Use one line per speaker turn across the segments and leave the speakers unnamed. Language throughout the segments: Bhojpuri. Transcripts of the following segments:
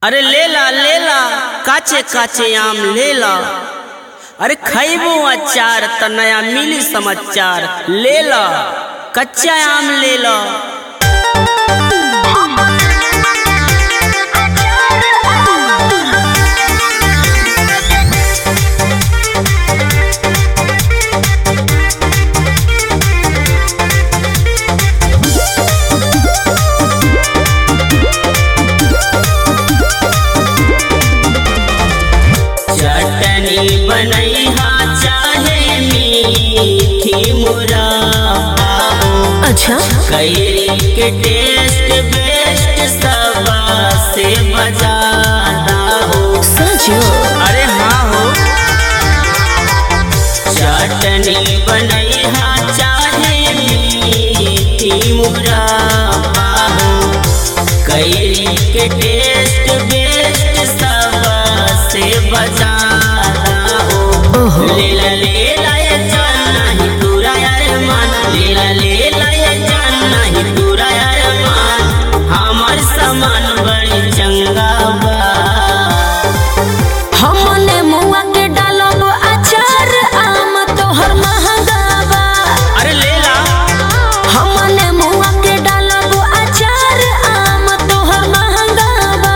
अरे लेला लेला काचे काचे आम लेला अरे खैबो अचार त नया मिली समाचार लेला कच्चा आम लेला चटनी बनैहा चाहे मीठी मुरब्बा
अच्छा
कैरी के टेस्ट बेस्ट सबा से बजाता हो
सचो
अरे हाँ हो चटनी बनैहा चाहे मीठी मुरब्बा हो कैरी के टेस्ट बेस्ट सबा से बजाता हो
ओहो
लीला लीला ये जान नहीं पूरा यार मान लीला लीला ये जान नहीं पूरा यार मान हमार सामान बड़ी चंगा बा
हमने मुआ के डालब अचार आम तोहर महंगा बा
अरे लेला
हमने मुआ के डालब अचार आम तोहर महंगा बा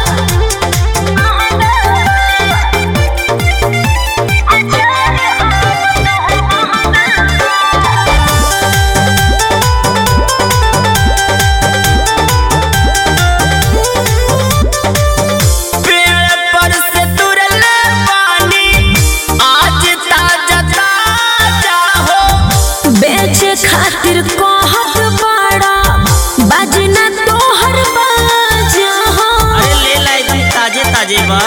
पेड़ पर से तुरले पानी आज ताजा ताजा हो
बेचे खातिर कहत बड़ा बाजना तोहर बाजा हो
अरे लेला एकदम ताजे ताजे बा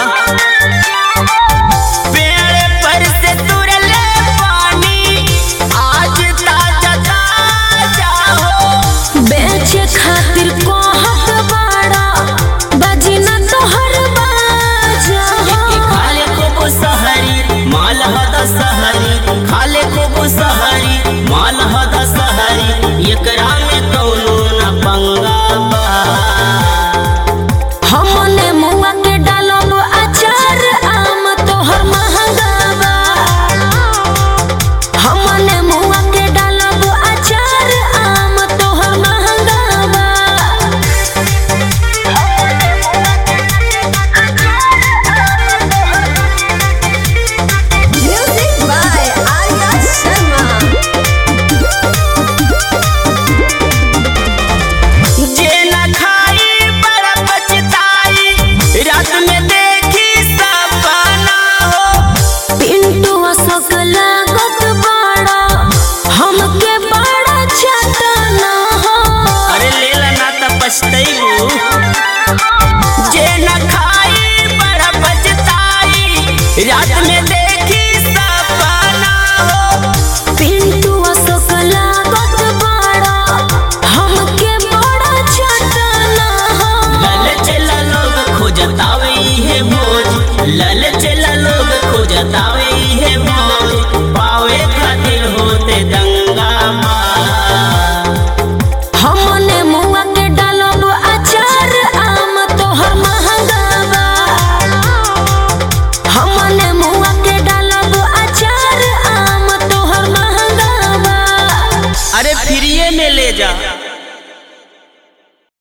पेड़ पर से तुरले पानी आज ताजा ताजा हो
बेचे खातिर कहत बड़ा बाजना तोहर बाजा
एके
हो
खाले को सहरी माल हद सहरी खाले को सहरी माल हद सहरी एकरा में कौनो न पंगा बा
हमने मुआ के डालब अचार आम तोहर महंगा बा हमने मुआ के डालब अचार आम तोहर महंगा बा म्यूजिक बाय आर्या शर्मा
जे न खाई बड़ा पछताई रात में देखी सपना हो
पिंटू अशोक लागत बड़ा हमके बड़ा चटना हो
अरे लेला ना त पछतैबू जे न खाई बड़ा पछताई रात में देखी सपना हो
पिंटू अशोक लागत बड़ा हमके बड़ा चटना हो
लल चला लोग खोजतावे है भोज लल चला लोग खोजतावे